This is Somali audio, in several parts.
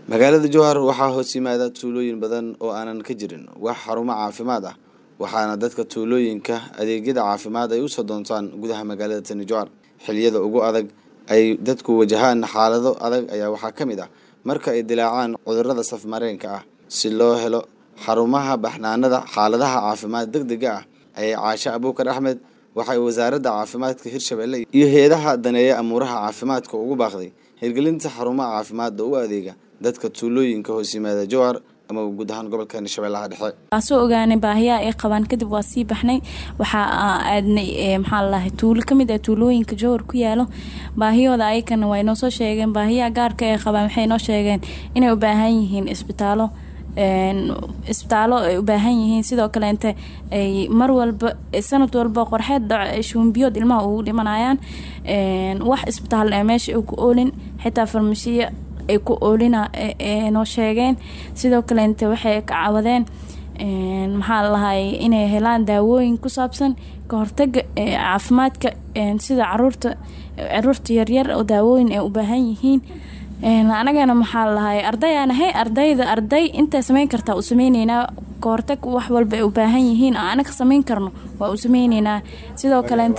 magaalada jowhar waxaa hoos yimaada tuulooyin badan oo aanan ka jirin wax xarumo caafimaad ah waxaana dadka tuulooyinka adeegyada caafimaad ay usoo doontaan gudaha magaalada tani jowhar xiliyada ugu adag ay dadku wajahaan xaalado adag ayaa waxaa ka mid ah marka ay dilaacaan cudurada safmareenka ah si loo helo xarumaha baxnaanada xaaladaha caafimaad deg dega ah ayay caashe abuukar axmed waxay wasaaradda caafimaadka hirshabelle iyo hay-adaha daneeya amuuraha caafimaadka ugu baaqday hirgelinta xarumaha caafimaadda u adeega dadka tuulooyinka hoos yimaada jowhar ama guud ahaan gobolkan shabeellaha dhexe waasoo ogaanay baahiyaha ay qabaan kadib waa sii baxnay waxaa aadnay maxaa lalahay tuulo kamid ah tuulooyinka jowhar ku yaalo baahiyooda ayakana way noo soo sheegeen baahiyaha gaarka ay qabaan waxay noo sheegeen inay u baahan yihiin isbitaalo isbitaallo ay u baahan yihiin sidoo kaleente ay mar walba sanad walba qorxeed dhaco shuumbiyood ilmaha ugu dhimanayaan wax isbitaal ee meesha ay ku oolin xitaa farmashiya ay ku oolina noo sheegeen sidoo kaleente waxay ka cawadeen maxaa lalahay inay helaan daawooyin ku saabsan ka hortaga caafimaadka sida caruurta caruurta yaryar oo daawooyin ay u baahan yihiin anagana maxaa lalahay arday aan ahay ardayda arday intaa sameyn kartaa u sameyneynaa kahortag wax walba ay u baahan yihiin oo anaga sameyn karno waa u sameyneynaa sidoo kaleente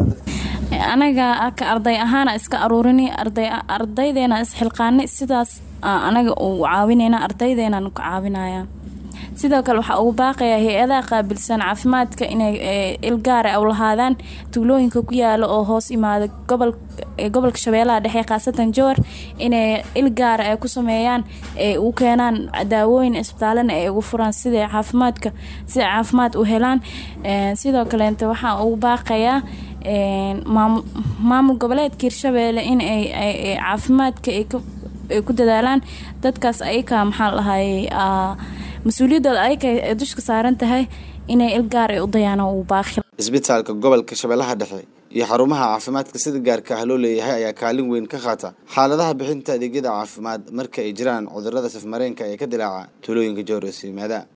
anaga ka arday ahaana iska aruurini ardaydeena isxilqaanay sidaas anaga u caawineyna ardaydeena ka caawinaya sidoo kale waxaa ugu baaqaya hay-adaha qaabilsan caafimaadka inay ilgaara u lahaadaan tuulooyinka ku yaala oo hoos imaada gobolka shabeellaha dhexe khaasatan jowar inay ilgaara ay ku sameeyaan ay u keenaan daawooyin isbitaalana ay ugu furaan siday caafimaadka siday caafimaad u helaan sidoo kaleente waxaa ugu baaqayaa maamul goboleedka hirshabeelle in ay caafimaadka ay ku dadaalaan dadkaas ayaka maxaa lahay mas-uuliyadooda ayaka ay dushka saaran tahay inay ilgaar ay u dayaan uu baaqi isbitaalka gobolka shabeellaha dhexe iyo xarumaha caafimaadka sida gaarka ah loo leeyahay ayaa kaalin weyn ka qaata xaaladaha bixinta adeegyada caafimaad marka ay jiraan cudurada safmareenka ee ka dilaaca tuulooyinka jowr hoos yimaada